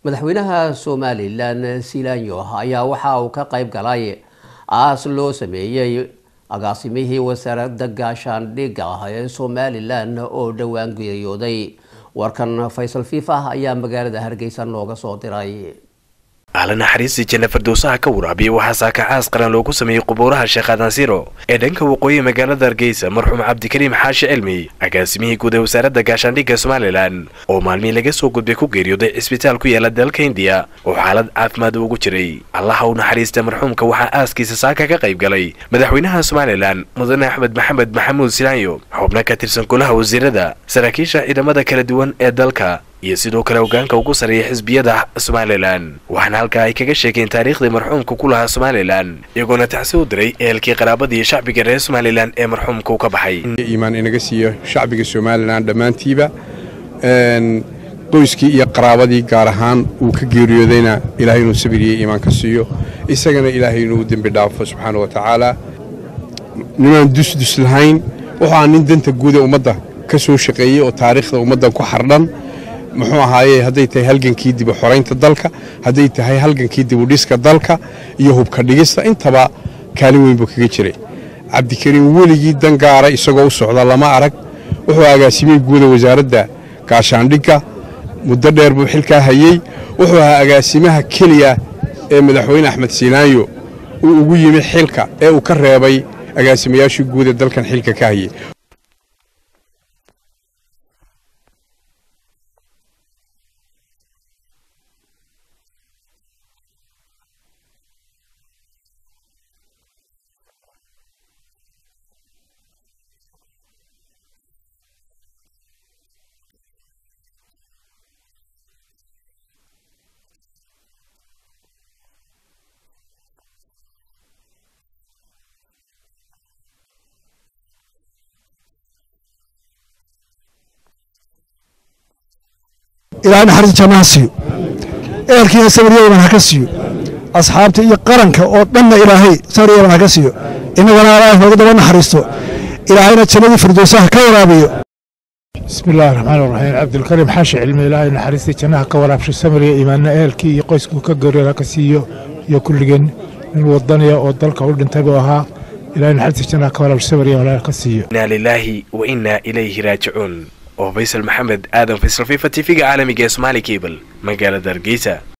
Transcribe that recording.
madaxweynaha somalilan silanyo ayaa waxa uu ka qayb galay aas loo sameeyey agaasimihii wasaaradda gaashaandhigga ee somalilan oo dhowaan geeriyooday warkan faysal fiifah ayaa magaalada hargeysa nooga soo diray ahla naxariistii janna fardowsaha ka waraabiya waxaa saakacaas qaran loogu sameeyey qubuuraha sheekh adansiro ee dhanka waqooyi magaalada hargeysa marxuum cabdikariim xaashi cilmi agaasimihii guud ee wasaaradda gaashaandhigga somalilan oo maalmihii laga soo gudbay ku geeriyooday cisbitaal ku yaala dalka indiya oo xaalad caafimaad ugu jiray allaha u naxariista marxuumka waxaa aaskiisa saaka ka qayb galay madaxweynaha somalilan mudane axmed maxamed maxamuud silaanyo xubno ka tirsan golaha wasiirada saraakiisha ciidamada kala duwan ee dalka iyo sidoo kale hogaanka ugu sarreeya xisbiyada somalilan waxaana halkaa ay kaga sheegeen taariikhdii marxuumka ku lahaa somalilan iyagoona tacsi u diray ehelkii qaraabadii shacbiga reer somalilan ee marxuumka u ka baxay iimaan inaga siiyo shacbiga somalilan dhammaantiiba qoyskii iyo qaraabadii gaar ahaan uu ka geeriyoodayna ilaahay inuu sabir iyo iimaan ka siiyo isagana ilaahay inuu dembi dhaafo subxaana wa tacaala nimaan dusdus lahayn wuxuu aa nin danta guud ee ummadda ka soo shaqeeyey oo taariikhda ummaddan ku xardhan muxuu ahaaye hadday tahay halgankii dibu xoraynta dalka hadday tahay halgankii dibudhiska dalka iyo hubka dhigista intaba kaalin weyn buu kaga jiray cabdikariim weligii dan gaara isagoo u socda lama arag wuxuu agaasimey guuda wasaaradda gaashaandhigga muddo dheer buu xilkaa hayey wuxuu ahaa agaasimaha keliya ee madaxweyne axmed siinaanyo uu ugu yimi xilka ee uu ka reebay agaasimayaashii guud ee dalkan xilka ka hayey ilaahay naxariis jannaha siiyo ehelkiina sabaryaban ha ka siiyo asxaabta iyo qaranka oo dhanna ilaahay sabaryaban ha ka siiyo innagana allah nooga daba naxariisto ilaahayna jannadii firdowsaha ka waraabiyo bismi illaahi raxmaan raxiim cabdilkariim xaashi cilmi ilaahay naxariistii jannaha ka waraabsho samariya iimaanna ehelkii iyo qoyskuu ka geeriyooda ka siiyo iyo kulligeen nin wadaniya oo dalka u dhintay buu ahaa ilahay naxariistii jannaha ka waraabsho samariya walaal ka siiyo inaa lilaahi wa innaa ilayhi raajicuun oo faysal maxamed aadan faysal fifa tv-ga caalamiga ee somaali cable magaalada hargeysa